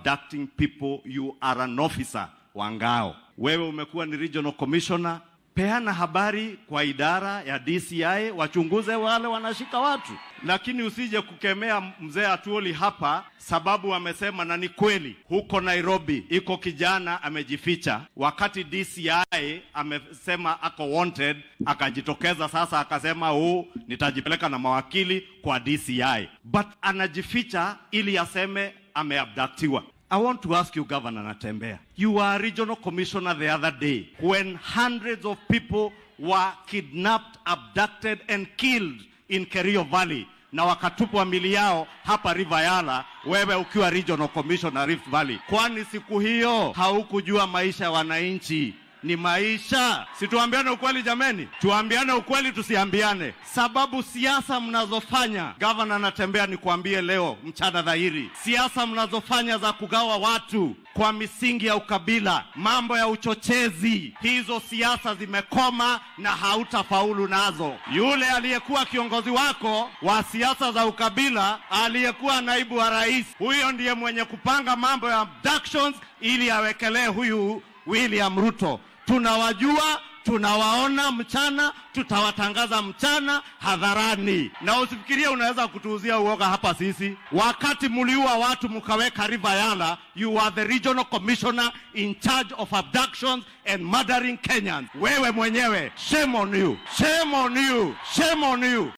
abducting people. You are an officer wa ngao. Wewe umekuwa ni regional commissioner, peana habari kwa idara ya DCI wachunguze wale wanashika watu, lakini usije kukemea mzee Atuoli hapa sababu amesema, na ni kweli, huko Nairobi iko kijana amejificha, wakati DCI amesema ako wanted, akajitokeza sasa akasema, huu nitajipeleka na mawakili kwa DCI, but anajificha ili aseme ameabductiwa. I want to ask you, Governor Natembea, you were a regional commissioner the other day when hundreds of people were kidnapped, abducted and killed in Kerio Valley na wakatupwa mili yao hapa River Yala, wewe ukiwa regional commissioner Rift Valley. Kwani siku hiyo haukujua maisha ya wananchi ni maisha? Si tuambiane ukweli jameni, tuambiane ukweli, tusiambiane sababu. Siasa mnazofanya gavana Natembea, nikuambie leo mchana dhahiri, siasa mnazofanya za kugawa watu kwa misingi ya ukabila, mambo ya uchochezi, hizo siasa zimekoma na hautafaulu nazo. Yule aliyekuwa kiongozi wako wa siasa za ukabila, aliyekuwa naibu wa rais, huyo ndiye mwenye kupanga mambo ya abductions ili awekelee huyu William Ruto. Tunawajua, tunawaona mchana, tutawatangaza mchana hadharani, na usifikirie unaweza kutuuzia uoga hapa. Sisi wakati mliua watu mkaweka River Yala, you are the regional commissioner in charge of abductions and murdering Kenyans. Wewe mwenyewe, shame on you, shame on you, shame on you.